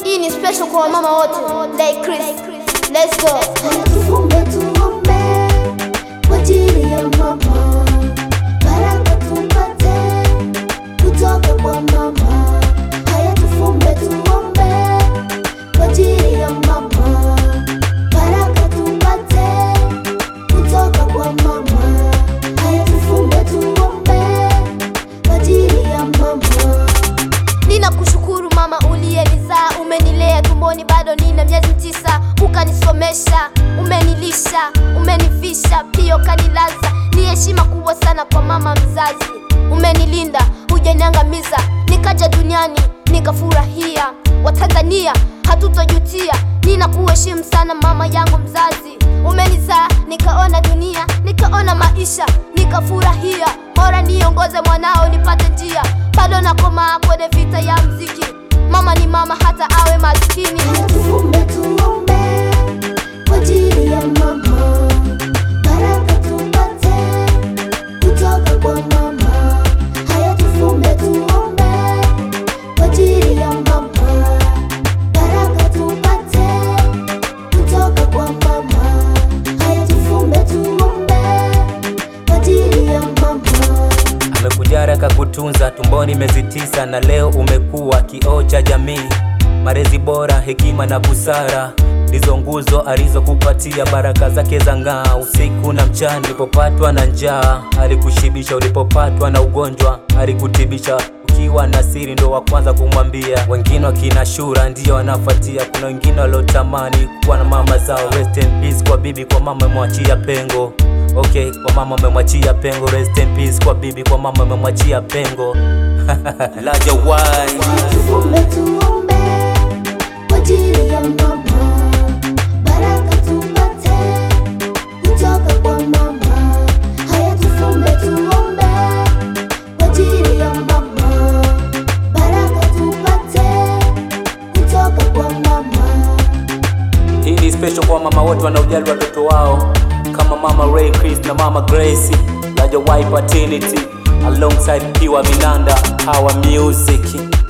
Hii ni special kwa wamama wote. Like Chris. Let's go. Tufunge tuombe kwa ajili ya mama, baraka tupate kutoka kwa mama. Haya, tufunge tuombe kwa ajili ya mama, baraka tupate kutoka kwa mama. Haya, tufunge tuombe kwa ajili ya mama. Ninakushukuru mama uliyenizaa, umenilea tumboni bado nina miezi tisa, ukanisomesha, umenilisha, umenivisha, pia ukanilaza. Ni heshima kubwa sana kwa mama mzazi, umenilinda, hujaniangamiza, nikaja duniani nikafurahia. Watanzania hatutojutia, ninakuheshimu sana mama yangu mzazi, umenizaa nikaona dunia, nikaona maisha, nikafurahia. Bora niongoze mwanao nipate njia, bado nakomaa kwenye vita ya mziki. Mama ni mama hata awe maskini. Haya, tufunge tuombe kwa ajili ya mama, baraka tupate kutoka kwa mama. Haya, tufunge tuombe kwa ajili ya mama, baraka tupate kutoka kwa mama. Haya, tufunge tuombe kwa ajili ya mama. Amekujara kakutunza tumboni miezi tisa, na leo umekuwa kioo cha jamii. Malezi bora, hekima na busara ndizo nguzo alizokupatia. Baraka zake za ng'aa usiku na mchana. Ulipopatwa na njaa alikushibisha, ulipopatwa na ugonjwa alikutibisha. Ukiwa na siri ndo wa kwanza kumwambia, wengine wakina Shura ndio wanafuatia. Kuna wengine waliotamani kuwa na mama zao. Rest in peace kwa bibi, kwa mama mwachia pengo Okay, kwa mama umemwachia pengo. Rest in peace kwa bibi, kwa mama umemwachia pengo. Laja wai Tufunge tuombe kwa ajili ya mama, baraka tupate kutoka kwa mama. Haya, tufunge tuombe kwa ajili ya mama, baraka tupate kutoka kwa mama. hii ni special kwa mama wote wanaojali watoto wao kama mama Ray Chris na mama Gracie. Laja wai paternity alongside Piwa Minanda, our music